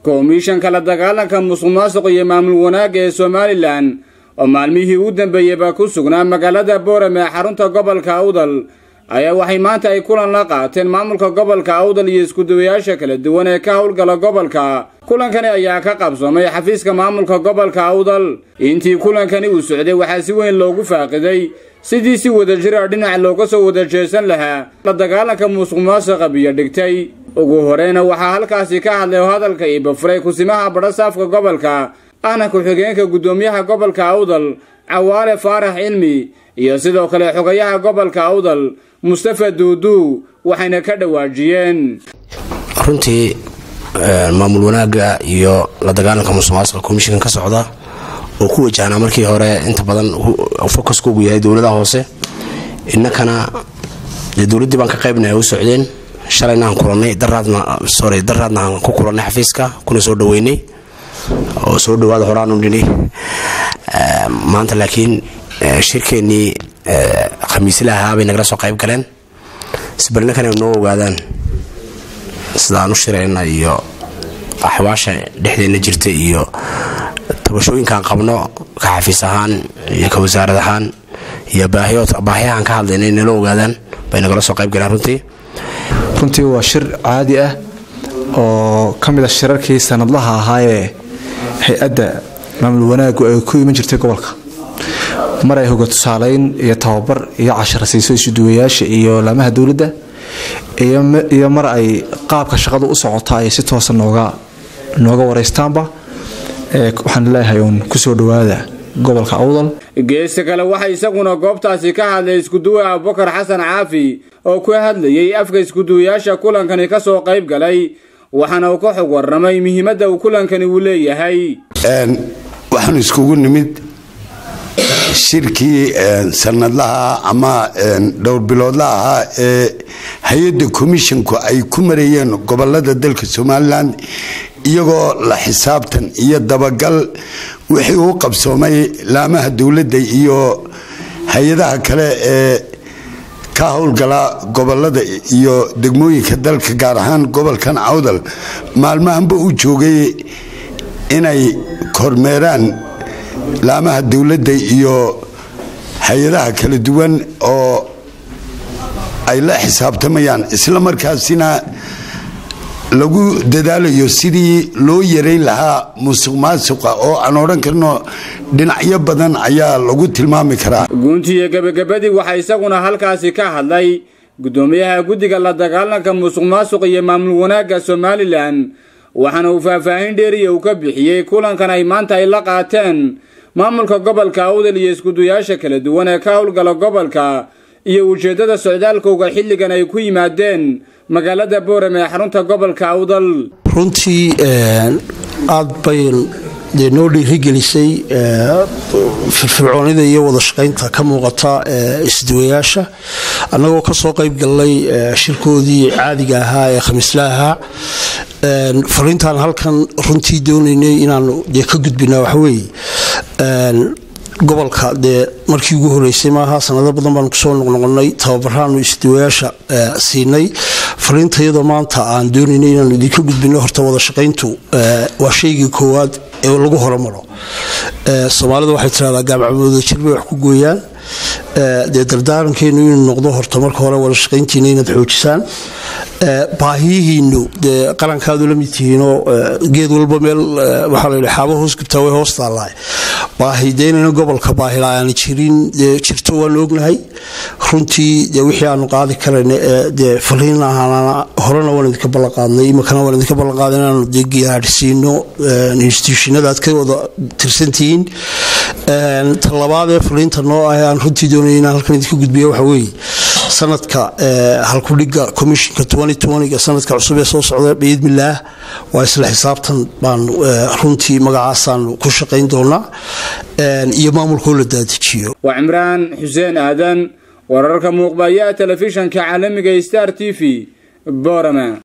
komishanka la dagaalanka musuq maasuq iyo maamul wanaagga ee somalilan oo maalmihii u dambeeyeyba ku sugnaa magaalada boorame ee xarunta gobolka awdal ayaa waxay maanta ay kulan la qaateen maamulka gobolka awdal iyo iskuduwayaasha kala duwan ee ka howlgala gobolka kulankani ayaa ka qabsoomay xafiiska maamulka gobolka awdal intii kulankani uu socday waxaa si weyn loogu faaqiday sidii si wadajira dhinac looga soo wada jeesan lahaa la dagaalanka musuq maasuqa biyo dhigtay ugu horeyna waxaa halkaasi ka hadlay oo hadalka iibafuray kusimaha badhasaafka gobolka ahna ku-xigeenka guddoomiyaha gobolka awdal cawaale faarax cilmi iyo sidoo kale xogayaha gobolka awdal mustafa duuduu waxayna ka dhawaajiyeen runtii maamul wanaagga iyo la dagaalanka musuq maasuqa komishinkan ka socda oo ku wajahnaa markii hore inta badan focuskaugu yahay dowladaha hoose innakana dee dowladdii baan ka qaybnay u socdeen shalayna aan kulanay daraadna sorry daraadna aan ku kulannay xafiiska kuna soo dhaweynay oo soo dhawaada horaanu nini maanta laakiin shirkeennii khamiisla ahaa bay nagala soo qayb galeen sibirnakan ay noo ogaadaan sida aan u shirayna iyo axwaasha dhexdeenna jirta iyo tabashooyinkaan qabno ka xafiis ahaan iyo ka wasaarad ahaan iyo baahiyahaan ka hadlayna nala ogaadaan bay nagala soo qayb galeen runtii runtii waa shir caadi ah oo ka mid a shirarkii sanadlaha ahaayee hay-adda maamul wanaaggu ay ku iman jirtay gobolka mar ay hoga tusaaleyn iyo tababar iyo casharasiiso isuduwayaasha iyo laamaha dowladda iyo mar ay qaabka shaqadu u socota ay si toosa nooga nooga waraystaanba waxaan leeyahay uun kusoo dhawaada gobolka awdal geesta kale waxaa isaguna goobtaasi ka hadlay iskuduwe abubakar xasan caafi oo ku hadlayay afka iskuduwayaasha kulankani ka soo qayb galay waxaana uu ka xog waramay muhiimadda uu kulankani uu leeyahay waxaan iskugu nimid shirkii sanadlaha ama dhowr biloodla ahaa ee hay-adda komishinku ay ku mareeyeen gobolada dalka somalilan iyagoo la xisaabtan iyo dabagal wixii u qabsoomay laamaha dowladda iyo hay-adaha kale ee ka howlgala gobolada iyo degmooyinka dalka gaar ahaan gobolkan awdal maalmahanba u joogay inay kormeeraan laamaha dowladda iyo hay-adaha kala duwan oo ay la xisaabtamayaan isla markaasina lagu dadaalayo sidii loo yareyn lahaa musuq maasuqa oo aan odhan karno dhinacyo badan ayaa lagu tilmaami karaa guuntiiyo gebagabadii waxaa isaguna halkaasi ka hadlay guddoomiyaha guddiga la dagaalanka musuq maasuq iyo maamul wanaagga somalilan waxaana uu faahfaahin dheeriya uu ka bixiyey kulankan ay maanta ay la qaateen maamulka gobolka awdal iyo iskuduyaasha kala duwan ee ka howlgala gobolka iyo ujeeddada socdaalkowga xilligan ay ku yimaadeen magaalada boorame ee xarunta gobolka awdal runtii aad bay dee noo dhiirigelisay firfircoonida iyo wada shaqaynta ka muuqata isduwayaasha annagoo kasoo qayb gallay shirkoodii caadiga ahaa ee khamiisla ahaa fariintaan halkan runtii doonaynay inaanu dee ka gudbina waxaweeye gobolka dee markii ugu horeysay maaha sanado badan baanu kusoo noqnoqonay tababaraanu isduwayaasha siinay fariinta iyadoo maanta aan doonaynay inaanu idinka gudbino horta wada shaqayntu waa shaygii koowaad ee lagu horumaro soomaalida waxay tiraahdaa gaabcamooda jir bay wax ku gooyaan dee dardaarankeenu inuu noqdo horta marka hore wada shaqayntiina inaad xoojisaan baahiyihiinu dee qarankaadu la mid tihiinoo geed walba meel waxaa la yidhi xaabo hoos gubtaa way hoos taallahay baahi dee inayna gobolka baahila aana jirin dee jirto waanu ognahay runtii dee wixii aanu qaadi karayna ee dee faliin ahaana horena waan idinka ballanqaadnay imakana waan idinka ballanqaaday inaanu dee gaadhsiino institutionada aad ka wada tirsantihiin talabaadee faliinta noo ah aan runtii doonaya inaan halkan idinka gudbiyo waxa weeye sanadka halkudhiga commishinka ga sanadka cusub ee soo socda biidmillaah waa isla xisaabtan baan runtii magacaasaanu ku shaqayn doonaa iyo maamulkoo la daadajiyo waa cimraan xuseen aadan wararka muuqbayaha telefishanka caalamiga star t v borama